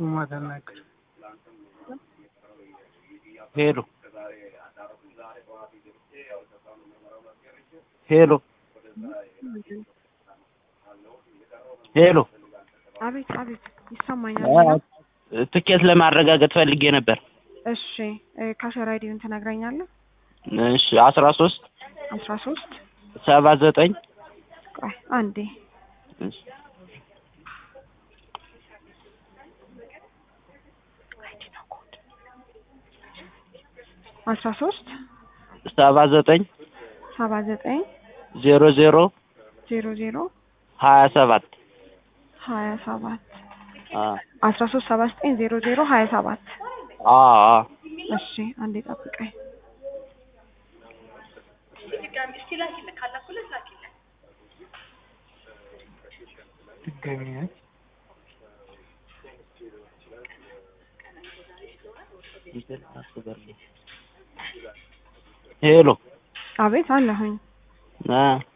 ማተናገር ሄሎ ሄሎ ሄሎ አቤት አቤት ይሰማኛል። ትኬት ለማረጋገጥ ፈልጌ ነበር። እሺ እ ካሸር አይዲውን ትነግረኛለህ? እሺ አስራ ሶስት አስራ ሶስት ሰባ ዘጠኝ ቆይ አንዴ አስራ ሶስት ሰባ ዘጠኝ ሰባ ዘጠኝ ዜሮ ዜሮ ዜሮ ዜሮ ሀያ ሰባት ሀያ ሰባት አ አስራ ሶስት ሰባ ዘጠኝ ዜሮ ዜሮ ሀያ ሰባት አ አ እሺ አንዴ ጠብቀኝ። ድጋሚ ነች ሄሎ አቤት አለሁኝ። አ